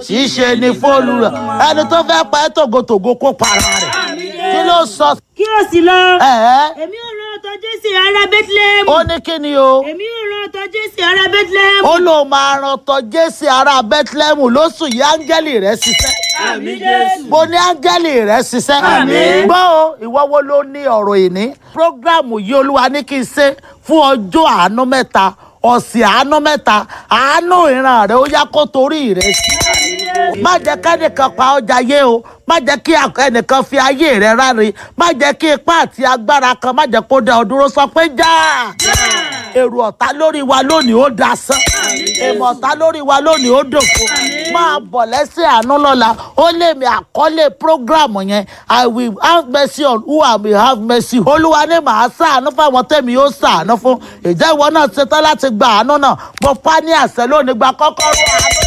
tí í ṣe ní fóònù rẹ̀ ẹni tó fẹ́ pa ẹ́ tògótògó kó para rẹ̀ kí ló sọ kí o sì lọ. ẹ̀ẹ́ èmi ò rán ọ̀tọ̀ jésì ará bethlehem. ó ní kí ni o èmi ò rán ọ̀tọ̀ jésì ará bethlehem. ó lóun máa ran tọ jésì ará bethlehem lóṣù yìí áńgẹ́lì rẹ̀ ṣiṣẹ́ àmì jésù. mo ní áńgẹ́lì rẹ̀ ṣiṣẹ́ Àmín. gbọ́ o ìwọ wo ló ní ọ̀rọ̀ ìní prógráàmù yìí olúwa ní kí n ṣe fún ọjọ́ àánú mẹ́ta ọ̀sẹ̀ àánú mẹ́ta àánú ìran rẹ̀ ó yá kó torí rẹ̀ sí má jẹ́ kẹ́nìkan pa ọjà yé o má jẹ́ kí ẹnìkan fi ayé rẹ̀ ráre má jẹ́ kí ipá àti agbára kan má jẹ́ kó dá ọ dúró sọ pé já èrò ọ̀tá lórí wa lónìí ó dasán èmọ̀ ọ̀tá lórí wa lónìí ó dòfo máa bọ̀ lẹ́sẹ̀ àánú lọ́la ó lè mi àkọlé prógráàmù yẹn i will have mercy on who i will have mercy olúwa ní màá ṣàánú fáwọn tẹ̀mí yóò ṣàánú fún ìjẹ́ ìwọ náà ṣetán láti gba àánú náà mo pa ní àṣẹ lónìí gba kọ́kọ́rọ́ àánú